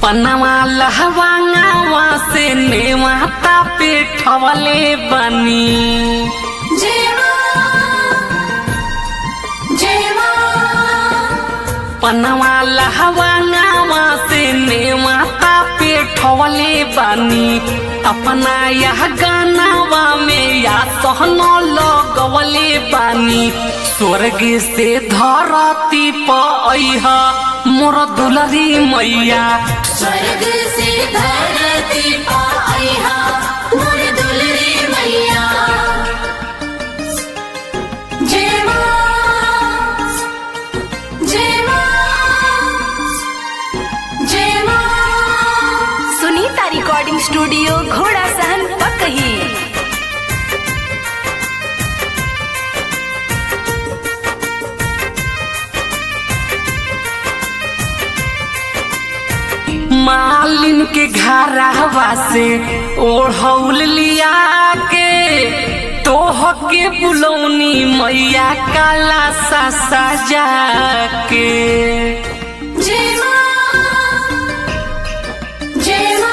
पनवा लहवांगावा से नेवाता पे ठवले बनी जेवा जेवा पनवा लहवांगावा से नेवाता पे ठवले बनी अपना यह गानावा में या सहनो लगवले बानी स्वर्ग से धरती पह मोर दुलरी मैया स्वर्ग से धरती पाइहा मोर दुलरी मैया जेवा जेवा जेवा सुनीता रिकॉर्डिंग स्टूडियो घोड़ा सहन पकही मालिन के घरवा से ओढ़ौल लिया के तोह के बुलौनी मैया काला सा सजा के जेवा जेवा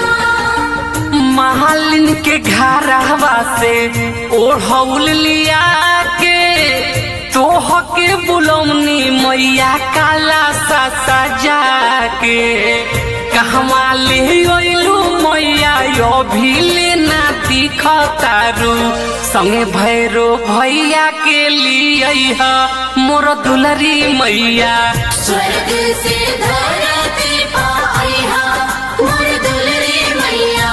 मालिन के घरवा से ओढ़ौल लिया के तोह के बुलौनी मैया काला सा सजा के कहवा ले अइलू मैया यो भी लेना दिखतारू संगे भैरो भैया के लिए मोर दुलरी मैया स्वर्ग से धरती पाइहा मोर दुलरी मैया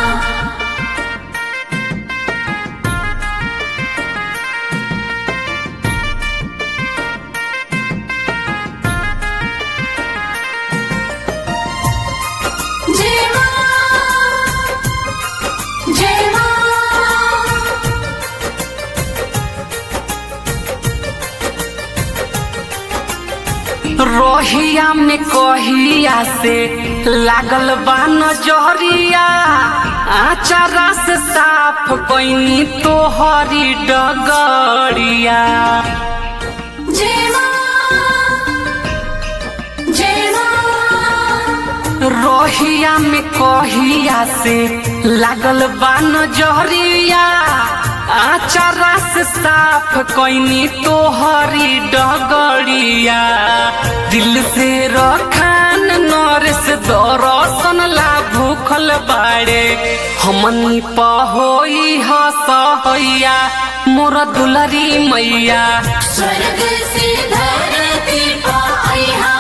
जेवा जेवा रोहिया में कहिया से लागल बा नजरिया आचारा से साफ कैनी तोहरी डगरिया जेवा जेवा रोहिया में कहिया से लागल बा नजरिया आचारा से साफ कैनी तोहरी डगरिया दिल से रखान नरस दरसन ला भूखल बाड़े हमनी पहोई हसहैया मोर दुलरी मैया स्वर्ग से धरती पाइहा